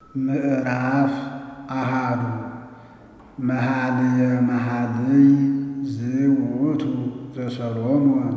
ምዕራፍ አሃዱ መኃልየ መኃልይ ዝውእቱ ዘሰሎሞን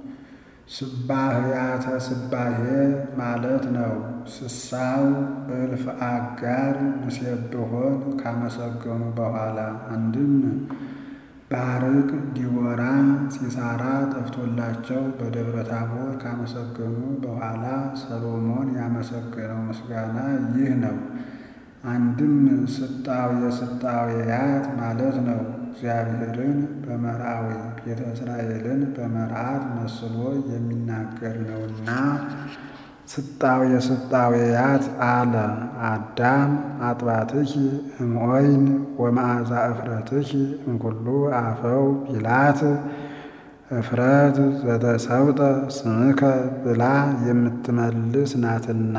ስባህያተ ስባሄ ማለት ነው። ስሳው እልፍ አጋር ንሴብሖን ካመሰገኑ በኋላ አንድም ባርቅ ዲቦራ ሲሳራ ጠፍቶላቸው በደብረ ታቦር ካመሰገኑ በኋላ ሰሎሞን ያመሰገነው ምስጋና ይህ ነው። አንድም ስጣዌ ስጣዌያት ማለት ነው። እግዚአብሔርን በመርአዊ ቤተ እስራኤልን በመርዓት መስሎ የሚናገር ነውና ስጣዌ ስጣዌያት አለ። አዳም አጥባትኪ እምኦይን ወመዓዛ እፍረትኪ እምኩሉ አፈው ቢላት እፍረት ዘተሰውጠ ስምከ ብላ የምትመልስ ናትና።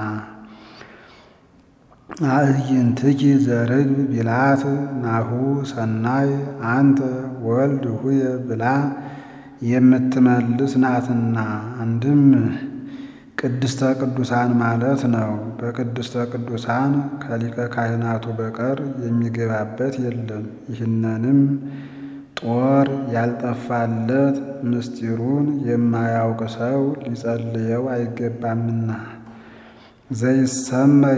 አዕይንትኪ ዘርግብ ቢላት ናሁ ሰናይ አንተ ወልድ ሁየ ብላ የምትመልስ ናትና። አንድም ቅድስተ ቅዱሳን ማለት ነው። በቅድስተ ቅዱሳን ከሊቀ ካህናቱ በቀር የሚገባበት የለም። ይህንንም ጦር ያልጠፋለት ምስጢሩን የማያውቅ ሰው ሊጸልየው አይገባምና። ዘይሰመይ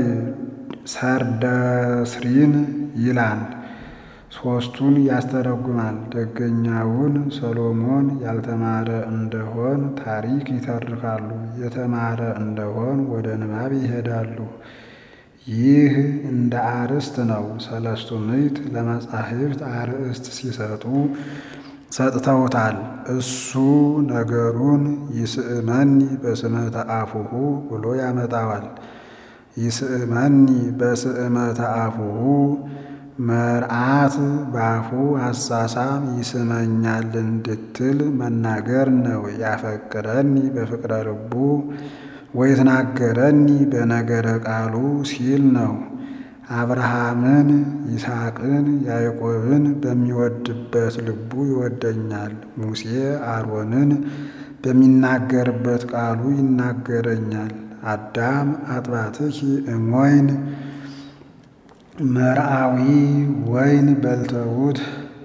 ሰርደስሪን ይላል። ሦስቱን ያስተረጉማል። ደገኛውን ሰሎሞን ያልተማረ እንደሆን ታሪክ ይተርካሉ፣ የተማረ እንደሆን ወደ ንባብ ይሄዳሉ። ይህ እንደ አርዕስት ነው። ሰለስቱ ምዕት ለመጻሕፍት አርዕስት ሲሰጡ ሰጥተውታል። እሱ ነገሩን ይስእመኒ በስመተ አፉሁ ብሎ ያመጣዋል። ይስእመኒ በስእመተ አፉሁ መርዓት ባፉ አሳሳም ይስመኛል እንድትል መናገር ነው። ያፈቅረኒ በፍቅረ ልቡ ወይትናገረኒ በነገረ ቃሉ ሲል ነው። አብርሃምን፣ ይስሐቅን፣ ያዕቆብን በሚወድበት ልቡ ይወደኛል። ሙሴ አሮንን በሚናገርበት ቃሉ ይናገረኛል። አዳም አጥባትኪ እሞይን መርአዊ ወይን በልተውት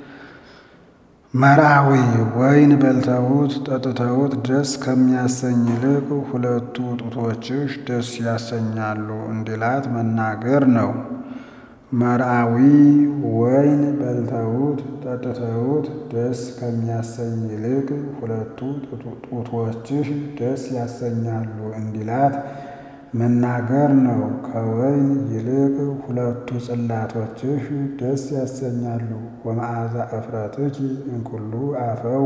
መርአዊ ወይን በልተውት ጠጥተውት ደስ ከሚያሰኝ ይልቅ ሁለቱ ጡቶችሽ ደስ ያሰኛሉ እንዲላት መናገር ነው። መርአዊ ወይን በልተውት ጠጥተውት ደስ ከሚያሰኝ ይልቅ ሁለቱ ጡቶችሽ ደስ ያሰኛሉ እንዲላት መናገር ነው። ከወይን ይልቅ ሁለቱ ጽላቶችሽ ደስ ያሰኛሉ። ወመዓዛ እፍረትኪ እምኩሉ አፈው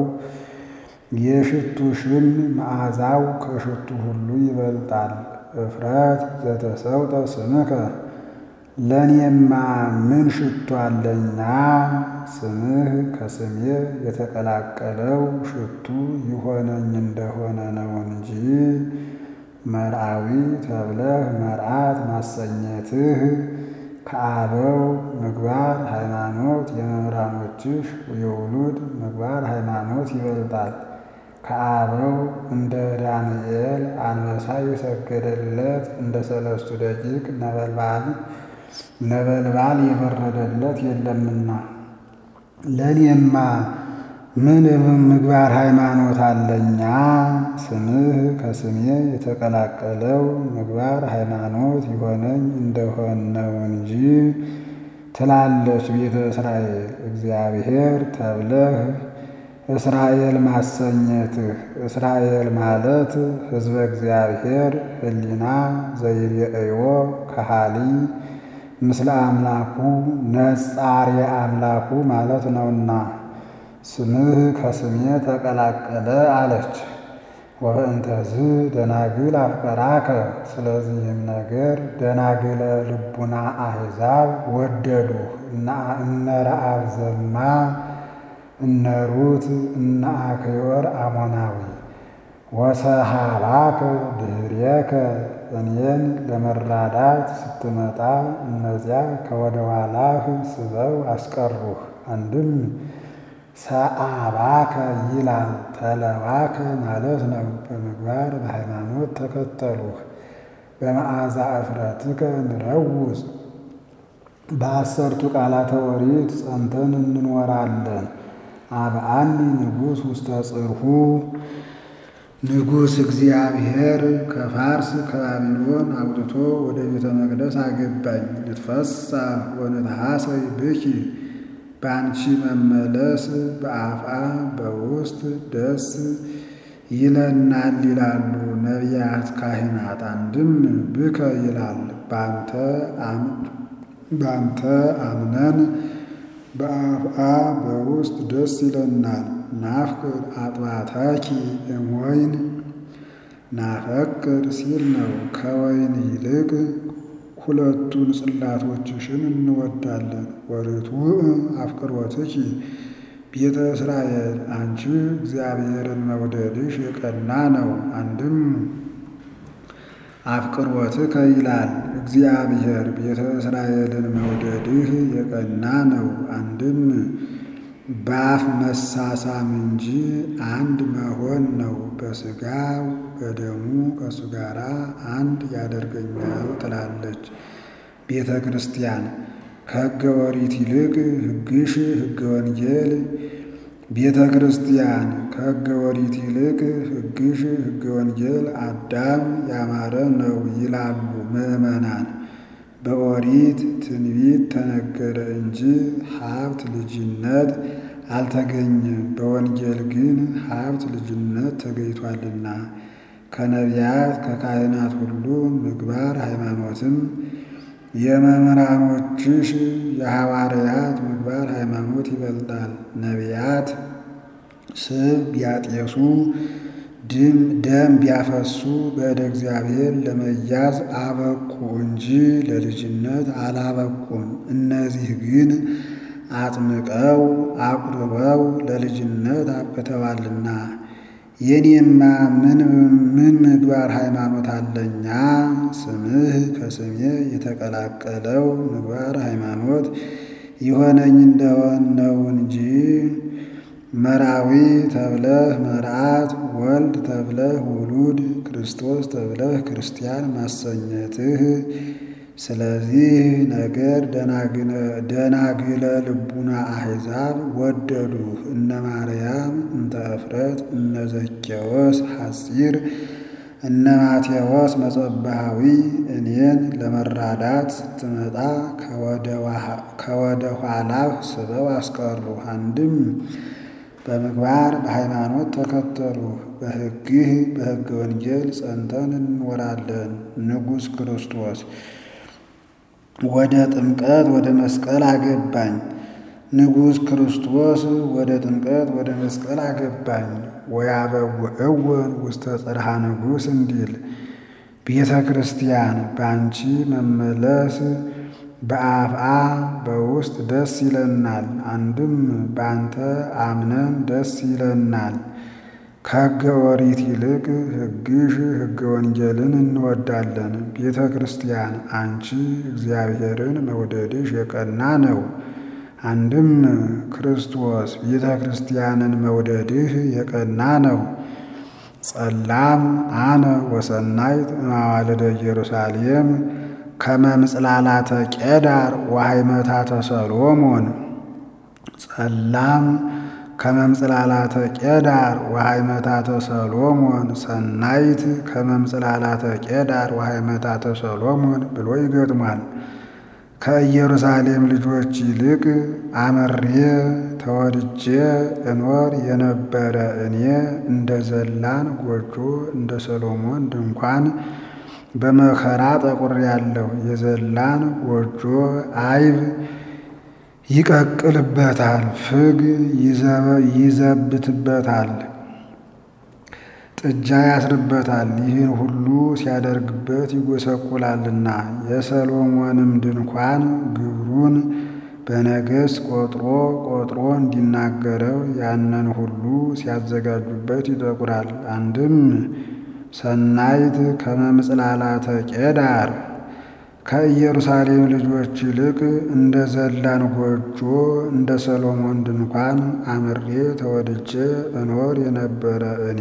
የሽቱሽም መዓዛው ከሽቱ ሁሉ ይበልጣል። እፍረት ዘተሰውጠ ስምከ ለእኔማ ምን ሽቱ አለኛ? ስምህ ከስሜ የተቀላቀለው ሽቱ ይሆነኝ እንደሆነ ነው እንጂ መርአዊ ተብለህ መርዓት ማሰኘትህ ከአበው ምግባር ሃይማኖት የመምህራኖችሽ የውሉድ ምግባር ሃይማኖት ይበልጣል። ከአበው እንደ ዳንኤል አንበሳ የሰገደለት እንደ ሰለስቱ ደቂቅ ነበልባል ነበልባል የበረደለት የለምና ለእኔማ ምን ምግባር ሃይማኖት አለኛ? ስምህ ከስሜ የተቀላቀለው ምግባር ሃይማኖት ይሆነኝ እንደሆን ነው እንጂ ትላለች ቤተ እስራኤል። እግዚአብሔር ተብለህ እስራኤል ማሰኘትህ እስራኤል ማለት ሕዝበ እግዚአብሔር ሕሊና ዘይሬእዮ ከሃሊ ምስለ አምላኩ ነጻሬ አምላኩ ማለት ነውና ስምህ ከስሜ ተቀላቀለ አለች። ወእንተዝ ደናግል አፍቀራከ ስለዚህም ነገር ደናግለ ልቡና አሕዛብ ወደዱህ። እነ ረአብ ዘማ፣ እነ ሩት፣ እነ አክዮር አሞናዊ ወሰሃባከ ድኅሬከ እኔን ለመራዳት ስትመጣ እነዚያ ከወደ ኋላህ ስበው አስቀሩህ። አንድም ሰአባከ ይላል ተለዋከ ማለት ነው። በምግባር በሃይማኖት ተከተሉህ። በመዓዛ እፍረትከ ንረውፅ በአሰርቱ ቃላተ ኦሪት ጸንተን እንኖራለን። አብአኒ ንጉሥ ውስተ ጽርሑ ንጉሥ እግዚአብሔር ከፋርስ ከባቢሎን አውጥቶ ወደ ቤተ መቅደስ አገባኝ። ንትፈሳ ወንትሐሰይ ብኪ በአንቺ መመለስ በአፍአ በውስጥ ደስ ይለናል ይላሉ ነቢያት ካህናት። አንድም ብከ ይላል ባንተ አምነን በአፍአ በውስጥ ደስ ይለናል። ናፍቅር አጥባታኪ እምወይን ናፈቅር ሲል ነው። ከወይን ይልቅ ሁለቱን ጽላቶችሽን እንወዳለን። ወርቱዕ አፍቅሮትኪ ቤተ እስራኤል አንቺ እግዚአብሔርን መውደድሽ የቀና ነው። አንድም አፍቅሮትከ ይላል እግዚአብሔር ቤተ እስራኤልን መውደድህ የቀና ነው። አንድም በአፍ መሳሳም እንጂ አንድ መሆን ነው። በሥጋው በደሙ ከእሱ ጋር አንድ ያደርገኛል ትላለች ቤተ ክርስቲያን። ከሕገ ኦሪት ይልቅ ሕግሽ ሕገ ወንጌል ቤተ ክርስቲያን ከሕገ ኦሪት ይልቅ ሕግሽ ሕገ ወንጌል አዳም ያማረ ነው ይላሉ ምዕመናን። በኦሪት ትንቢት ተነገረ እንጂ ሀብት ልጅነት አልተገኘም። በወንጌል ግን ሀብት ልጅነት ተገኝቷልና ከነቢያት ከካህናት ሁሉ ምግባር ሃይማኖትም የመምህራኖችሽ የሐዋርያት ምግባር ሃይማኖት ይበልጣል። ነቢያት ስብ ቢያጤሱ ደም ቢያፈሱ በእደ እግዚአብሔር ለመያዝ አበቁ እንጂ ለልጅነት አላበቁም። እነዚህ ግን አጥምቀው አቁርበው ለልጅነት አብቅተዋልና የኔማ ምን ምግባር ሃይማኖት አለኛ? ስምህ ከስሜ የተቀላቀለው ምግባር ሃይማኖት የሆነኝ እንደሆን ነው እንጂ መራዊ ተብለህ መርዓት፣ ወልድ ተብለህ ውሉድ፣ ክርስቶስ ተብለህ ክርስቲያን ማሰኘትህ። ስለዚህ ነገር ደናግለ ልቡና አሕዛብ ወደዱህ። እነ ማርያም እንተ እፍረት እነ ዘኬዎስ ሐጺር እነ ማቴዎስ መጸባሃዊ እኔን ለመራዳት ስትመጣ ከወደ ኋላህ ስበው አስቀሩ። አንድም በምግባር በሃይማኖት ተከተሉ። በሕግህ በሕገ ወንጌል ጸንተን እንኖራለን። ንጉሥ ክርስቶስ ወደ ጥምቀት ወደ መስቀል አገባኝ። ንጉሥ ክርስቶስ ወደ ጥምቀት ወደ መስቀል አገባኝ። ወያበውዕወን ውስተ ጽርሐ ንጉሥ እንዲል ቤተ ክርስቲያን በአንቺ መመለስ በአፍአ በውስጥ ደስ ይለናል። አንድም በአንተ አምነን ደስ ይለናል። ከሕገ ኦሪት ይልቅ ሕግሽ ሕገ ወንጌልን እንወዳለን። ቤተ ክርስቲያን አንቺ እግዚአብሔርን መውደድሽ የቀና ነው። አንድም ክርስቶስ ቤተ ክርስቲያንን መውደድህ የቀና ነው። ጸላም አነ ወሰናይት እማዋልደ ኢየሩሳሌም ከመ ምጽላላተ ቄዳር ወሃይመታተ ሰሎሞን ጸላም ከመ ምጽላላተ ቄዳር ወሃይመታተ ሰሎሞን ሰናይት ከመ ምጽላላተ ቄዳር ወሃይመታተ ሰሎሞን ብሎ ይገጥሟል። ከኢየሩሳሌም ልጆች ይልቅ አምሬ ተወድጄ እኖር የነበረ እኔ እንደ ዘላን ጎጆ እንደ ሰሎሞን ድንኳን በመከራ ጠቁሬአለሁ። የዘላን ጎጆ አይብ ይቀቅልበታል፣ ፍግ ይዘብትበታል፣ ጥጃ ያስርበታል። ይህን ሁሉ ሲያደርግበት ይጎሰቁላልና የሰሎሞንም ድንኳን ግብሩን በነገሥት ቆጥሮ ቆጥሮ እንዲናገረው ያንን ሁሉ ሲያዘጋጁበት ይጠቁራል። አንድም ሰናይት ከመ ምጽላላተ ቄዳር ከኢየሩሳሌም ልጆች ይልቅ እንደ ዘላን ጎጆ እንደ ሰሎሞን ድንኳን አምሬ ተወድጄ እኖር የነበረ እኔ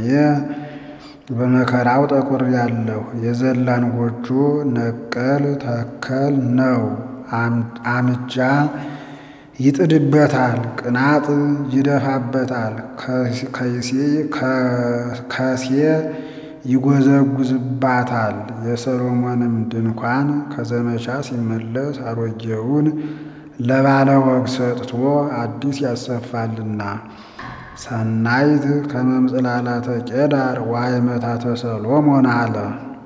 በመከራው ጠቁሬአለሁ። የዘላን ጎጆ ነቀል ተከል ነው። አምጃ ይጥድበታል፣ ቅናጥ ይደፋበታል፣ ከሴ ይጎዘጉዝባታል። የሰሎሞንም ድንኳን ከዘመቻ ሲመለስ አሮጌውን ለባለ ወግ ሰጥቶ አዲስ ያሰፋልና። ሰናይት ከመምጽላላተ ቄዳር ዋይመታተ ሰሎሞን አለ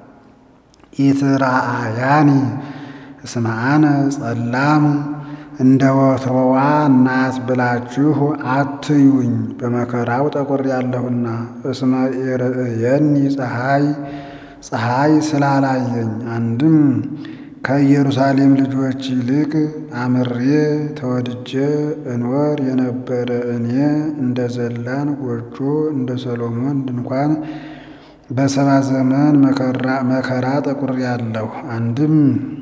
ኢትራአያኒ እስመ አነ ጸላም እንደ ወትሮዋ እናት ብላችሁ አትዩኝ፣ በመከራው ጠቁር ያለሁና። እስመ ኢርእየኒ ፀሐይ ፀሐይ ስላላየኝ አንድም ከኢየሩሳሌም ልጆች ይልቅ አምሬ ተወድጄ እኖር የነበረ እኔ እንደ ዘላን ጎጆ እንደ ሰሎሞን ድንኳን በሰባ ዘመን መከራ ጠቁር ያለሁ አንድም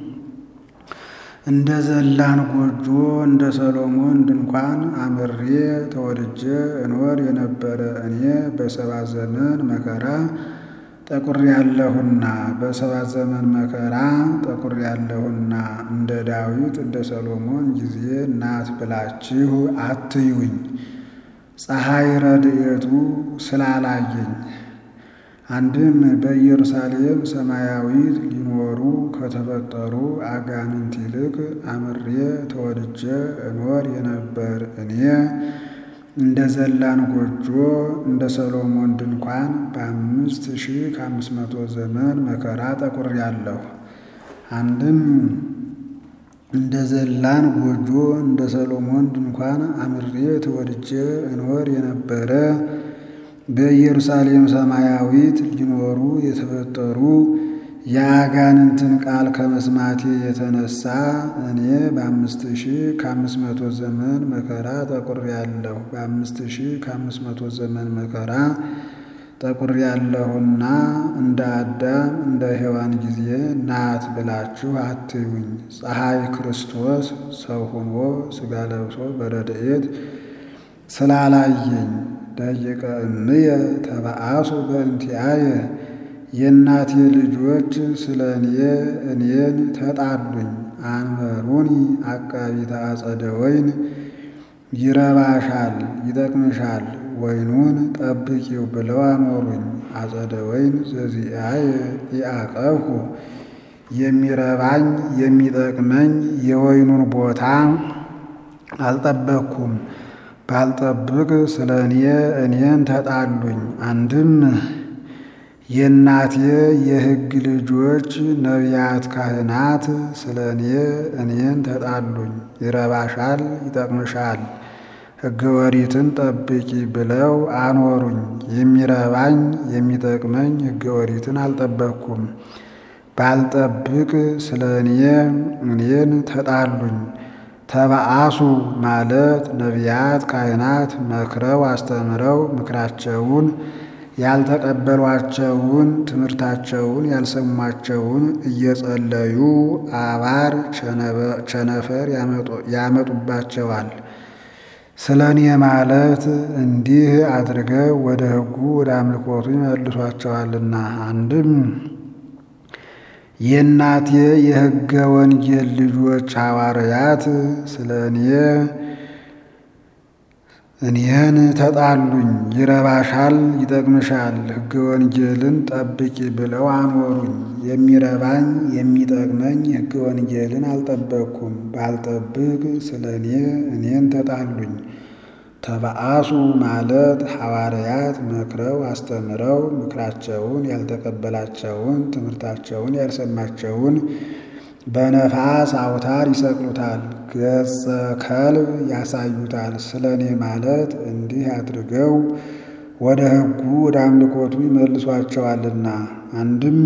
እንደ ዘላን ጎጆ እንደ ሰሎሞን ድንኳን አምሬ ተወድጄ እኖር የነበረ እኔ በሰባ ዘመን መከራ ጠቁር ያለሁና በሰባ ዘመን መከራ ጠቁር ያለሁና እንደ ዳዊት እንደ ሰሎሞን ጊዜ ናት ብላችሁ አትዩኝ። ፀሐይ ረድኤቱ ስላላየኝ አንድም በኢየሩሳሌም ሰማያዊት ሊኖሩ ከተፈጠሩ አጋንንት ይልቅ አምሬ ተወድጄ እኖር የነበር እኔ እንደ ዘላን ጎጆ እንደ ሰሎሞን ድንኳን በአምስት ሺህ ከአምስት መቶ ዘመን መከራ ጠቁር ያለሁ አንድም እንደ ዘላን ጎጆ እንደ ሰሎሞን ድንኳን አምሬ ተወድጄ እኖር የነበረ በኢየሩሳሌም ሰማያዊት ሊኖሩ የተፈጠሩ የአጋንንትን ቃል ከመስማቴ የተነሳ እኔ በአምስት ሺህ ከአምስት መቶ ዘመን መከራ ጠቁር ያለሁ በአምስት ሺህ ከአምስት መቶ ዘመን መከራ ጠቁር ያለሁና እንደ አዳም እንደ ሔዋን ጊዜ ናት ብላችሁ አትዩኝ። ፀሐይ ክርስቶስ ሰው ሆኖ ሥጋ ለብሶ በረድኤት ስላላየኝ ደቂቀ እምየ ተበአሱ በእንቲአየ የእናቴ ልጆች ስለ እኔ እኔን ተጣሉኝ። አንበሩኒ አቃቢተ አጸደ ወይን ይረባሻል፣ ይጠቅምሻል፣ ወይኑን ጠብቂው ብለው አኖሩኝ። አጸደ ወይን ዘዚአየ ኢአቀብኩ የሚረባኝ የሚጠቅመኝ የወይኑን ቦታ አልጠበቅኩም። ባልጠብቅ ስለ እኔ እኔን ተጣሉኝ። አንድም የእናቴ የሕግ ልጆች ነቢያት ካህናት ስለ እኔ እኔን ተጣሉኝ። ይረባሻል፣ ይጠቅምሻል፣ ሕገ ወሪትን ጠብቂ ብለው አኖሩኝ። የሚረባኝ የሚጠቅመኝ ሕገ ወሪትን አልጠበቅኩም። ባልጠብቅ ስለ እኔ እኔን ተጣሉኝ። ተበአሱ ማለት ነቢያት ካህናት መክረው አስተምረው ምክራቸውን ያልተቀበሏቸውን ትምህርታቸውን ያልሰሟቸውን እየጸለዩ አባር ቸነፈር ያመጡባቸዋል። ስለ እኔ ማለት እንዲህ አድርገው ወደ ሕጉ ወደ አምልኮቱ ይመልሷቸዋልና አንድም የእናቴ የሕገ ወንጌል ልጆች ሐዋርያት ስለ እኔ እኔን ተጣሉኝ። ይረባሻል፣ ይጠቅምሻል፣ ሕገ ወንጌልን ጠብቂ ብለው አኖሩኝ። የሚረባኝ የሚጠቅመኝ ሕገ ወንጌልን አልጠበቅኩም። ባልጠብቅ ስለ እኔ እኔን ተጣሉኝ። ተበአሱ ማለት ሐዋርያት መክረው አስተምረው ምክራቸውን ያልተቀበላቸውን ትምህርታቸውን ያልሰማቸውን በነፋስ አውታር ይሰቅሉታል፣ ገጸ ከልብ ያሳዩታል። ስለ እኔ ማለት እንዲህ አድርገው ወደ ሕጉ ወደ አምልኮቱ ይመልሷቸዋልና አንድም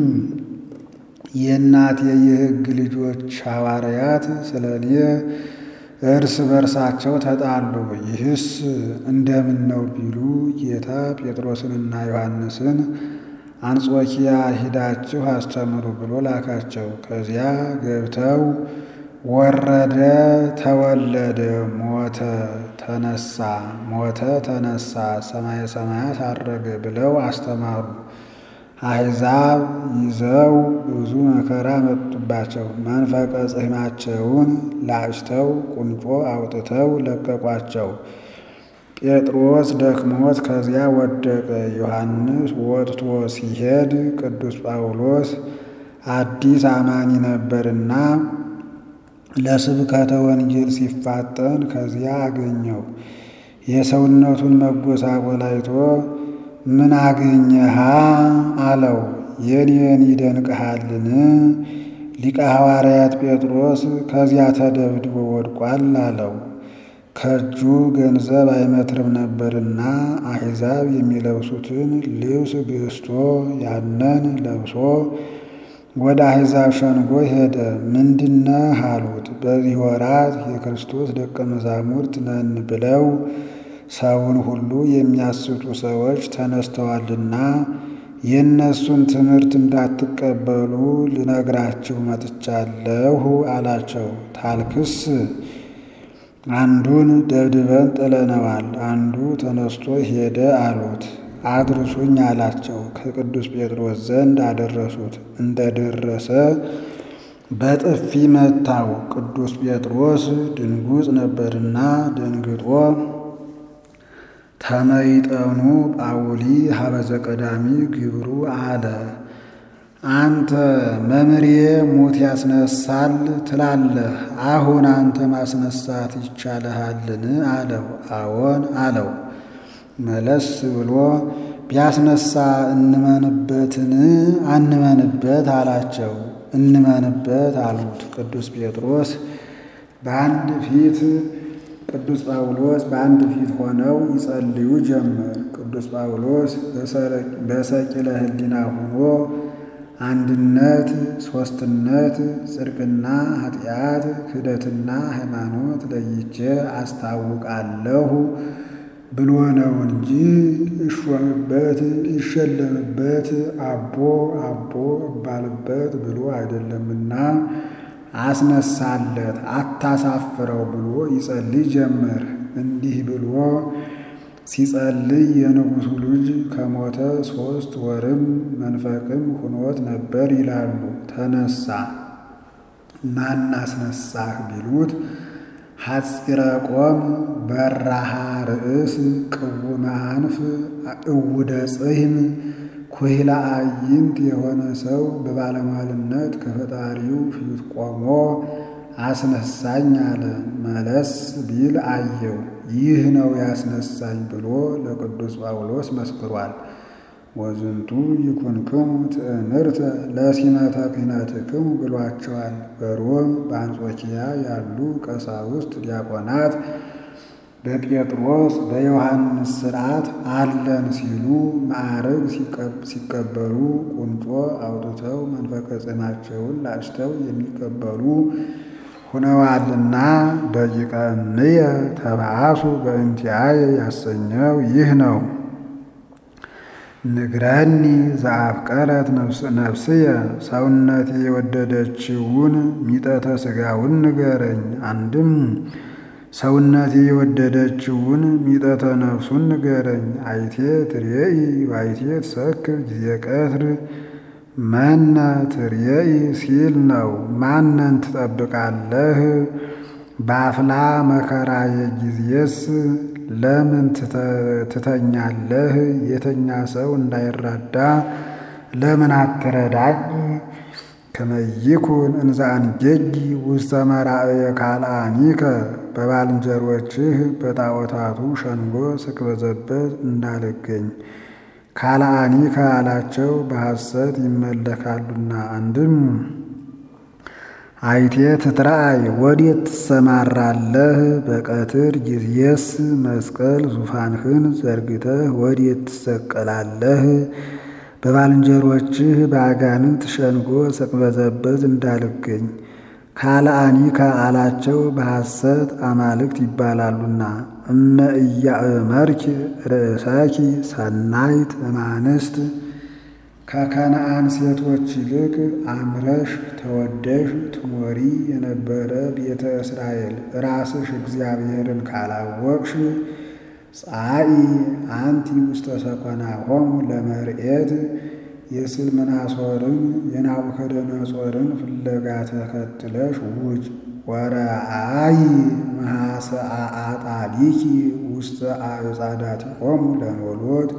የእናቴ የሕግ ልጆች ሐዋርያት ስለ እኔ እርስ በርሳቸው ተጣሉ። ይህስ እንደምን ነው ቢሉ ጌታ ጴጥሮስንና ዮሐንስን አንጾኪያ ሂዳችሁ አስተምሩ ብሎ ላካቸው። ከዚያ ገብተው ወረደ፣ ተወለደ፣ ሞተ፣ ተነሳ፣ ሞተ፣ ተነሳ፣ ሰማየ ሰማያት አረገ ብለው አስተማሩ። አሕዛብ ይዘው ብዙ መከራ መጡባቸው። መንፈቀ ጽሕማቸውን ላጭተው ቁንጮ አውጥተው ለቀቋቸው። ጴጥሮስ ደክሞት ከዚያ ወደቀ። ዮሐንስ ወጥቶ ሲሄድ ቅዱስ ጳውሎስ አዲስ አማኒ ነበርና ለስብከተ ወንጌል ሲፋጠን ከዚያ አገኘው። የሰውነቱን መጎሳቆል አይቶ ምን አገኘሃ አለው። የኔን ይደንቅሃልን? ሊቀ ሐዋርያት ጴጥሮስ ከዚያ ተደብድቦ ወድቋል አለው። ከእጁ ገንዘብ አይመትርም ነበርና አሕዛብ የሚለብሱትን ልብስ ገዝቶ ያንን ለብሶ ወደ አሕዛብ ሸንጎ ሄደ። ምንድነህ አሉት። በዚህ ወራት የክርስቶስ ደቀ መዛሙርት ነን ብለው ሰውን ሁሉ የሚያስቱ ሰዎች ተነስተዋልና የእነሱን ትምህርት እንዳትቀበሉ ልነግራችሁ መጥቻለሁ አላቸው። ታልክስ አንዱን ደብድበን ጥለነዋል፣ አንዱ ተነስቶ ሄደ አሉት። አድርሱኝ አላቸው። ከቅዱስ ጴጥሮስ ዘንድ አደረሱት። እንደደረሰ በጥፊ መታው። ቅዱስ ጴጥሮስ ድንጉጽ ነበርና ደንግጦ ተመይጠኑ ጳውሊ ሀበዘ ቀዳሚ ግብሩ አለ። አንተ መምሬ ሞት ያስነሳል ትላለህ፣ አሁን አንተ ማስነሳት ይቻልሃልን? አለው። አዎን አለው። መለስ ብሎ ቢያስነሳ እንመንበትን? አንመንበት አላቸው። እንመንበት አሉት። ቅዱስ ጴጥሮስ በአንድ ፊት ቅዱስ ጳውሎስ በአንድ ፊት ሆነው ይጸልዩ ጀመር። ቅዱስ ጳውሎስ በሰቂለ ሕሊና ሆኖ አንድነት፣ ሦስትነት፣ ጽድቅና ኃጢአት፣ ክህደትና ሃይማኖት ለይቼ አስታውቃለሁ ብሎ ነው እንጂ እሾምበት ይሸለምበት አቦ አቦ እባልበት ብሎ አይደለምና አስነሳለት አታሳፍረው ብሎ ይጸልይ ጀመር። እንዲህ ብሎ ሲጸልይ የንጉሡ ልጅ ከሞተ ሦስት ወርም መንፈቅም ሁኖት ነበር ይላሉ። ተነሳ። ማን አስነሳህ ቢሉት ሐፂረ ቆም በራሃ ርእስ ቅውመ አንፍ እውደ ጽሕም ኩሂላ አዕይንት የሆነ ሰው በባለሟልነት ከፈጣሪው ፊት ቆሞ አስነሳኝ አለ። መለስ ቢል አየው። ይህ ነው ያስነሳኝ ብሎ ለቅዱስ ጳውሎስ መስክሯል። ወዝንቱ ይኩንክሙ ትእምርተ ለሲመተ ክህነትክሙ ብሏቸዋል። በሮም በአንጾኪያ ያሉ ቀሳውስት ዲያቆናት በጴጥሮስ በዮሐንስ ሥርዓት አለን ሲሉ ማዕረግ ሲቀበሉ ቁንጮ አውጥተው መንፈቀ ጽሕማቸውን ላጭተው የሚቀበሉ ሁነዋልና ደቂቀ እምየ ተባአሱ በእንቲአየ ያሰኘው ይህ ነው። ንግረኒ ዘአፍቀረት ነፍስየ ሰውነቴ የወደደችውን ሚጠተ ሥጋውን ንገረኝ። አንድም ሰውነቴ የወደደችውን ሚጠተ ነፍሱን ንገረኝ። አይቴ ትርየኢ ዋይቴ ትሰክር ጊዜ ቀትር መነ ትርየኢ ሲል ነው። ማንን ትጠብቃለህ? በአፍላ መከራ የጊዜስ ለምን ትተኛለህ? የተኛ ሰው እንዳይራዳ ለምን አትረዳኝ? ከመይኩን እንዘ አንጌጊ ውስተ መራእየ ካልአኒከ በባልንጀሮችህ በጣዖታቱ ሸንጎ ስቅበዘበት እንዳልገኝ ካልአኒከ አላቸው በሐሰት ይመለካሉና። አንድም አይቴ ትትራእይ ወዴት ትሰማራለህ? በቀትር ጊዜስ መስቀል ዙፋንህን ዘርግተህ ወዴት ትሰቀላለህ? በባልንጀሮችህ በአጋንንት ሸንጎ ስቅበዘበዝ እንዳልገኝ ካልአኒከ አላቸው በሐሰት አማልክት ይባላሉና። እመ ኢያእመርኪ ርእሰኪ ሰናይት እማንስት ከከነአን ሴቶች ይልቅ አምረሽ ተወደሽ ትኖሪ የነበረ ቤተ እስራኤል ራስሽ እግዚአብሔርን ካላወቅሽ ጻኢ አንቲ ውስተ ሰኮናሆሙ ለመርኤት የስልምናሶርን የናቡከደነጾርን ፍለጋ ተከትለሽ ውጭ ወረአይ መሐሰአጣሊኪ ውስተ አዕጻዳቲሆሙ ለኖሎት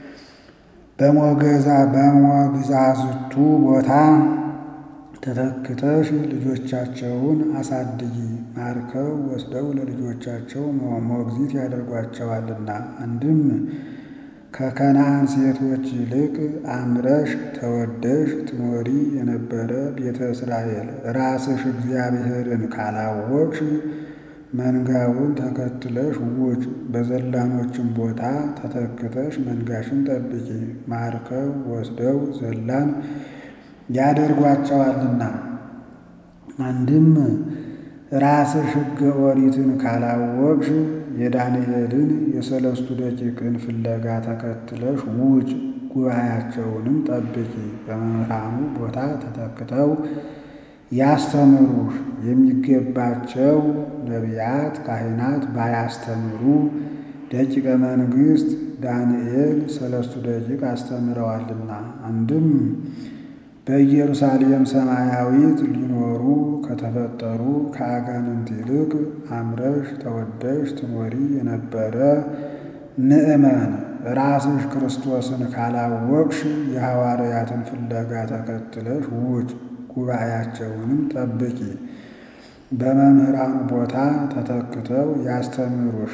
በሞገዛ በሞግዛዝቱ ቦታ ተተክተሽ ልጆቻቸውን አሳድጊ። ማርከው ወስደው ለልጆቻቸው ሞግዚት ያደርጓቸዋልና። አንድም ከከነዓን ሴቶች ይልቅ አምረሽ ተወደሽ ትኖሪ የነበረ ቤተ እስራኤል ራስሽ እግዚአብሔርን ካላወቅሽ መንጋውን ተከትለሽ ውጭ፣ በዘላኖችም ቦታ ተተክተሽ መንጋሽን ጠብቂ። ማርከው ወስደው ዘላን ያደርጓቸዋልና። አንድም ራስሽ ሕገ ኦሪትን ካላወቅሽ የዳንኤልን የሰለስቱ ደቂቅን ፍለጋ ተከትለሽ ውጭ፣ ጉባኤያቸውንም ጠብቂ። በመምህራኑ ቦታ ተተክተው ያስተምሩሽ የሚገባቸው ነቢያት ካህናት ባያስተምሩ ደቂቀ መንግሥት ዳንኤል ሰለስቱ ደቂቅ አስተምረዋልና። አንድም በኢየሩሳሌም ሰማያዊት ሊኖሩ ከተፈጠሩ ከአጋንንት ይልቅ አምረሽ ተወደሽ ትኖሪ የነበረ ምእመን ራስሽ ክርስቶስን ካላወቅሽ የሐዋርያትን ፍለጋ ተከትለሽ ውጭ፣ ጉባኤያቸውንም ጠብቂ። በመምህራኑ ቦታ ተተክተው ያስተምሩሽ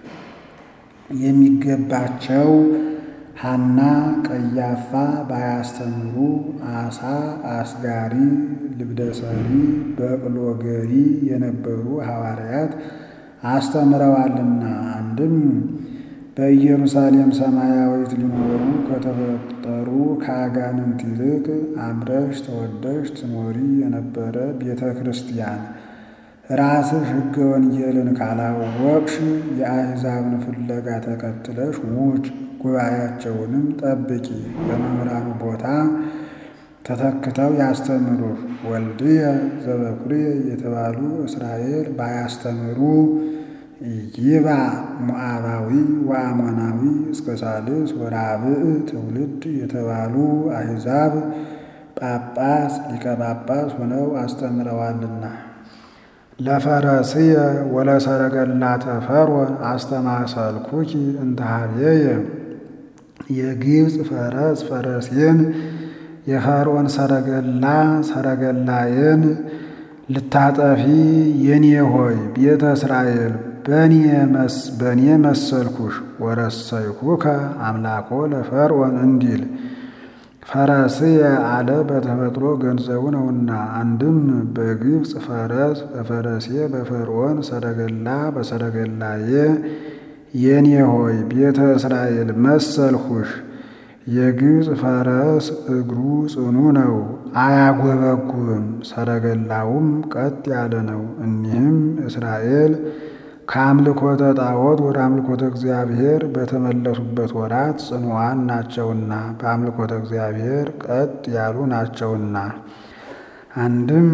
የሚገባቸው ሐና ቀያፋ ባያስተምሩ አሳ አስጋሪ ልብደሰሪ በቅሎ ገሪ የነበሩ ሐዋርያት አስተምረዋልና። አንድም በኢየሩሳሌም ሰማያዊት ሊኖሩ ከተፈጠሩ ከአጋንንት ይልቅ አምረሽ ተወደሽ ትኖሪ የነበረ ቤተ ክርስቲያን ራስሽ ሕገ ወንጌልን ካላወቅሽ የአሕዛብን ፍለጋ ተከትለሽ ውጭ ጉባኤያቸውንም ጠብቂ። በመምህራኑ ቦታ ተተክተው ያስተምሩሽ። ወልድየ ዘበኩርየ የተባሉ እስራኤል ባያስተምሩ ይባ ሞዓባዊ ወአሞናዊ እስከ ሳልስ ወራብዕ ትውልድ የተባሉ አሕዛብ ጳጳስ ሊቀ ጳጳስ ሆነው አስተምረዋልና። ለፈረስየ ወለሰረገላተ ፈርዖን አስተማሰልኩኪ እንተ ኀቤየ የግብፅ ፈረስ ፈረሴን የፈርዖን ሰረገላ ሰረገላዬን ልታጠፊ የኔ ሆይ ቤተ እስራኤል በእኔ መሰልኩሽ ወረሰይኩከ አምላኮ ለፈርዖን እንዲል ፈረስየ አለ በተፈጥሮ ገንዘቡ ነውና። አንድም በግብፅ ፈረስ በፈረሴ በፈርዖን ሰረገላ በሰረገላዬ የኔ ሆይ ቤተ እስራኤል መሰልሁሽ። የግብፅ ፈረስ እግሩ ጽኑ ነው፣ አያጎበጉብም፣ ሰረገላውም ቀጥ ያለ ነው። እኒህም እስራኤል ከአምልኮተ ጣዖት ወደ አምልኮተ እግዚአብሔር በተመለሱበት ወራት ጽኑዓን ናቸውና በአምልኮተ እግዚአብሔር ቀጥ ያሉ ናቸውና። አንድም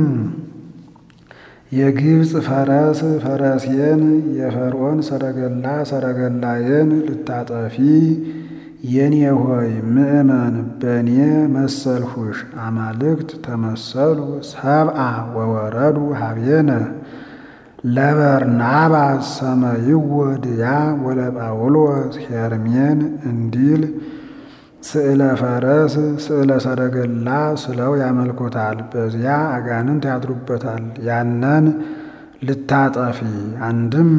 የግብፅ ፈረስ ፈረሴን የፈርዖን ሰረገላ ሰረገላዬን ልታጠፊ የኔ ሆይ ምእመን በእኔ መሰልሁሽ። አማልክት ተመሰሉ ሰብአ ወወረዱ ሀቤነ ለበርናባስ ሰመይዎ ድያ ወለጳውሎስ ሄርሜን እንዲል ስዕለ ፈረስ ስዕለ ሰረገላ ስለው ያመልኩታል። በዚያ አጋንንት ያድሩበታል። ያንን ልታጠፊ አንድም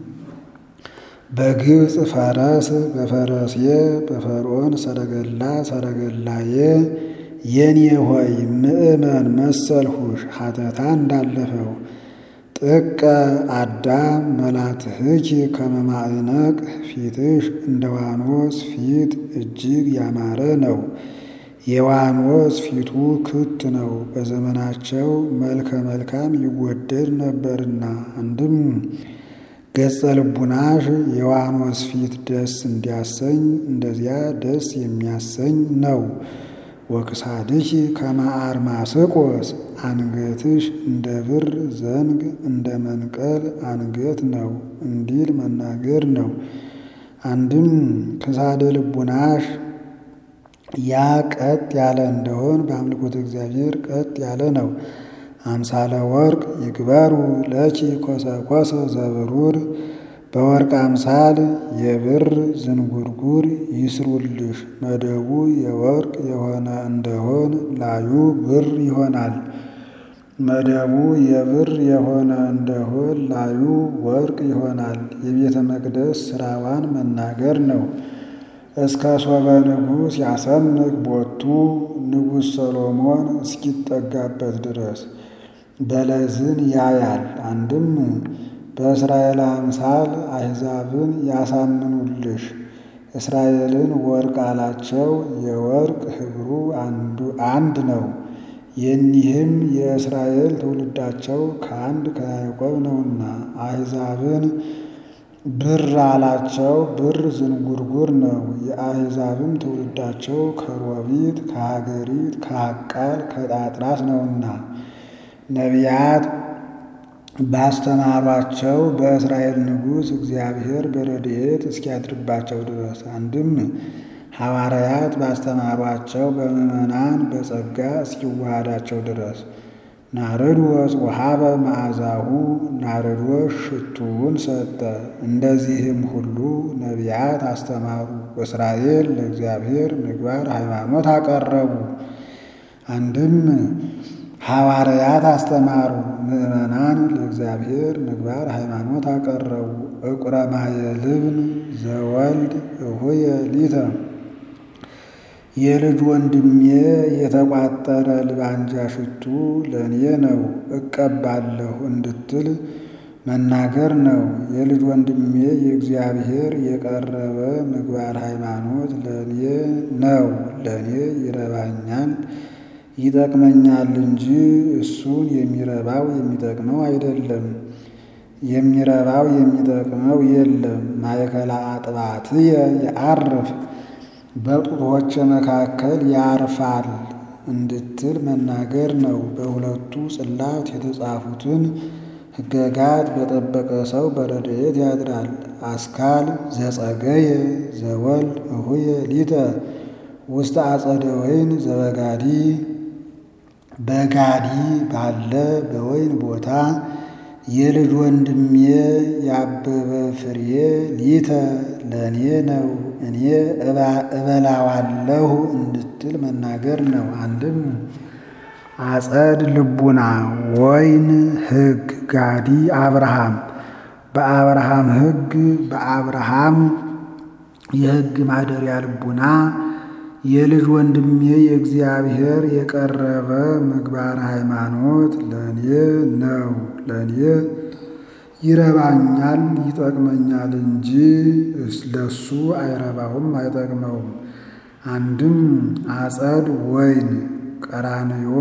በግብፅ ፈረስ በፈረሴ በፈርዖን ሰረገላ ሰረገላዬ የኔ ሆይ ምእመን መሰልሁሽ ሀተታ እንዳለፈው ጥቀ አዳም መላትህኪ ከመማዕነቅ ፊትሽ እንደ ዋኖስ ፊት እጅግ ያማረ ነው። የዋኖስ ፊቱ ክት ነው። በዘመናቸው መልከ መልካም ይወደድ ነበርና። አንድም ገጸ ልቡናሽ የዋኖስ ፊት ደስ እንዲያሰኝ እንደዚያ ደስ የሚያሰኝ ነው። ወክሳድኪ ከመ አርማስቆስ አንገትሽ እንደ ብር ዘንግ እንደ መንቀል አንገት ነው እንዲል መናገር ነው። አንድም ክሳደ ልቡናሽ ያ ቀጥ ያለ እንደሆን በአምልኮተ እግዚአብሔር ቀጥ ያለ ነው። አምሳለ ወርቅ ይግበሩ ለኪ ኮሰኮሰ ዘብሩር በወርቅ አምሳል የብር ዝንጉርጉር ይስሩልሽ። መደቡ የወርቅ የሆነ እንደሆን ላዩ ብር ይሆናል። መደቡ የብር የሆነ እንደሆን ላዩ ወርቅ ይሆናል። የቤተ መቅደስ ሥራዋን መናገር ነው። እስከ ሶበ ንጉሥ ያሰምቅ ቦቱ ንጉሥ ሰሎሞን እስኪጠጋበት ድረስ በለዝን ያያል። አንድም በእስራኤል አምሳል አሕዛብን ያሳምኑልሽ። እስራኤልን ወርቅ አላቸው። የወርቅ ኅብሩ አንድ ነው። የኒህም የእስራኤል ትውልዳቸው ከአንድ ከያዕቆብ ነውና። አሕዛብን ብር አላቸው። ብር ዝንጉርጉር ነው። የአሕዛብም ትውልዳቸው ከሮቢት፣ ከሀገሪት፣ ከአቃል፣ ከጣጥራስ ነውና ነቢያት ባስተማሯቸው በእስራኤል ንጉሥ እግዚአብሔር በረድኤት እስኪያድርባቸው ድረስ አንድም ሐዋርያት ባስተማሯቸው በምዕመናን በጸጋ እስኪዋሃዳቸው ድረስ ናርዶስ ወሀበ መዓዛሁ ናርዶስ ሽቱውን ሰጠ። እንደዚህም ሁሉ ነቢያት አስተማሩ። እስራኤል ለእግዚአብሔር ምግባር ሃይማኖት አቀረቡ። አንድም ሐዋርያት አስተማሩ። ምዕመናን ለእግዚአብሔር ምግባር ሃይማኖት አቀረቡ። ዕቁረ ማየ ልብን ዘወልድ እሁየ ሊተ የልጅ ወንድሜ የተቋጠረ ልባንጃ ሽቱ ለእኔ ነው እቀባለሁ እንድትል መናገር ነው። የልጅ ወንድሜ የእግዚአብሔር የቀረበ ምግባር ሃይማኖት ለእኔ ነው። ለእኔ ይረባኛል ይጠቅመኛል እንጂ እሱን የሚረባው የሚጠቅመው አይደለም። የሚረባው የሚጠቅመው የለም። ማእከላ አጥባትየ የዐርፍ በጡቶች መካከል ያርፋል እንድትል መናገር ነው። በሁለቱ ጽላት የተጻፉትን ሕገጋት በጠበቀ ሰው በረድኤት ያድራል። አስካል ዘጸገየ ዘወልድ እሁየ ሊተ ውስተ አጸደ ወይን ዘበጋዲ በጋዲ ባለ በወይን ቦታ የልጅ ወንድሜ ያበበ ፍሬ ሊተ ለእኔ ነው እኔ እበላዋለሁ እንድትል መናገር ነው። አንድም አጸድ ልቡና ወይን ሕግ ጋዲ አብርሃም በአብርሃም ሕግ በአብርሃም የሕግ ማደሪያ ልቡና የልጅ ወንድሜ የእግዚአብሔር የቀረበ ምግባር ሃይማኖት ለእኔ ነው። ለእኔ ይረባኛል ይጠቅመኛል እንጂ ለሱ አይረባውም አይጠቅመውም። አንድም አጸድ ወይን ቀራንዮ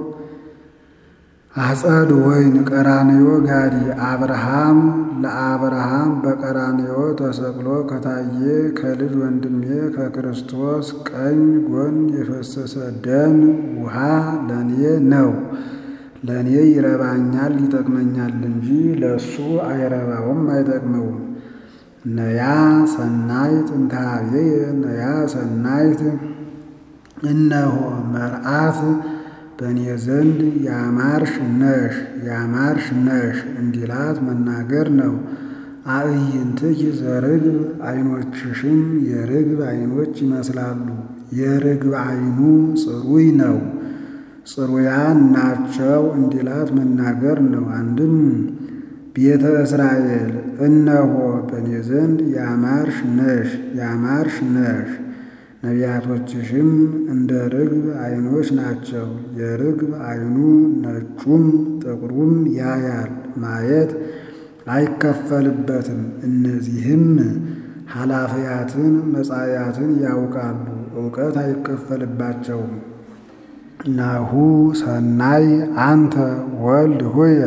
አጸድ ወይን ቀራንዮ ጋዲ አብርሃም ለአብርሃም በቀራንዮ ተሰቅሎ ከታየ ከልጅ ወንድሜ ከክርስቶስ ቀኝ ጎን የፈሰሰ ደም ውሃ ለእኔ ነው። ለእኔ ይረባኛል ይጠቅመኛል እንጂ ለእሱ አይረባውም አይጠቅመውም። ነያ ሰናይት እንታቤየ ነያ ሰናይት እነሆ መርአት በእኔ ዘንድ ያማርሽ ነሽ ያማርሽ ነሽ እንዲላት መናገር ነው። አዕይንትኪ ዘርግብ ዓይኖችሽም የርግብ ዓይኖች ይመስላሉ። የርግብ ዓይኑ ጽሩይ ነው፣ ጽሩያን ናቸው እንዲላት መናገር ነው። አንድም ቤተ እስራኤል እነሆ በእኔ ዘንድ ያማርሽ ነሽ ያማርሽ ነሽ ነቢያቶችሽም እንደ ርግብ ዓይኖች ናቸው። የርግብ ዓይኑ ነጩም ጥቁሩም ያያል፣ ማየት አይከፈልበትም። እነዚህም ኃላፊያትን መጻያትን ያውቃሉ፣ እውቀት አይከፈልባቸውም። ናሁ ሰናይ አንተ ወልድ ሆየ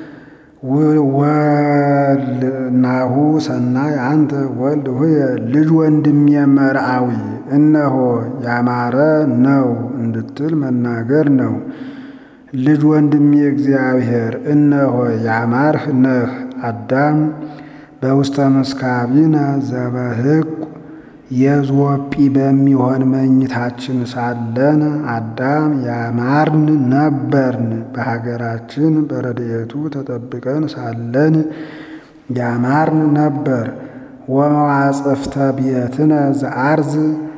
ናሁ ሰናይ አንተ ወልድ ሆየ ልጅ ወንድሜ መርአዊ እነሆ ያማረ ነው እንድትል መናገር ነው። ልጅ ወንድሜ እግዚአብሔር እነሆ ያማርህ ነህ። አዳም በውስተ ምስካቢነ ዘበሕቁ የዞጲ በሚሆን መኝታችን ሳለን አዳም ያማርን ነበርን። በሀገራችን በረድኤቱ ተጠብቀን ሳለን ያማርን ነበር። ወመዋጽፍተ ቤትነ ዘአርዝ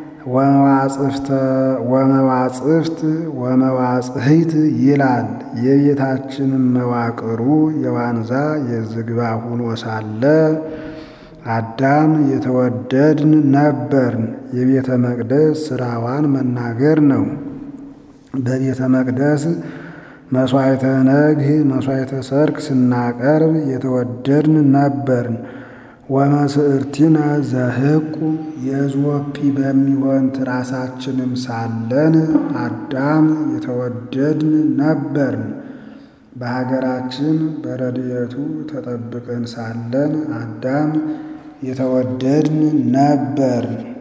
ወመዋጽፍት ወመዋጽህይት ይላል። የቤታችንም መዋቅሩ የዋንዛ የዝግባ ሁኖ ሳለ አዳም የተወደድን ነበርን። የቤተ መቅደስ ስራዋን መናገር ነው። በቤተ መቅደስ መሥዋዕተ ነግህ መሥዋዕተ ሰርክ ስናቀርብ የተወደድን ነበርን። ወመስዕርቲነ ዘህቁ የዞጲ በሚሆን ትራሳችንም ሳለን አዳም የተወደድን ነበርን። በሀገራችን በረድኤቱ ተጠብቀን ሳለን አዳም የተወደድን ነበርን።